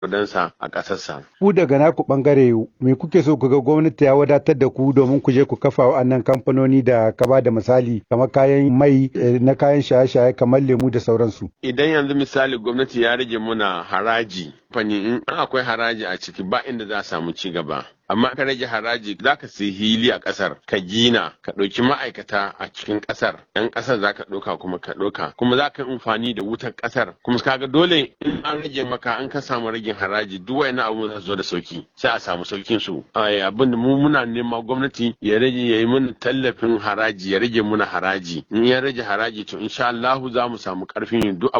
kudansa a ƙasarsa. Ku daga naku bangare me kuke so ku ga gwamnati ya wadatar da ku domin ku je ku kafa wa'annan kamfanoni da ka ba da misali kamar kayan mai na kayan shaye-shaye kamar lemu da sauransu. Idan yanzu misali gwamnati ya rage muna haraji fani in akwai haraji a ciki ba inda za a samu ci gaba. amma ka rage haraji za ka sai hili a ƙasar ka gina ka ɗauki ma'aikata a cikin ƙasar yan ƙasar za ka ɗauka kuma ka ɗauka kuma za ka yi amfani da wutar ƙasar kuma kaga dole in an rage maka an ka samu ragin haraji duk wani abu za zo da sauki sai a samu saukin su abin da mu muna nema gwamnati ya rage ya yi mana tallafin haraji ya rage muna haraji in ya rage haraji to insha Allah za mu samu ƙarfin duk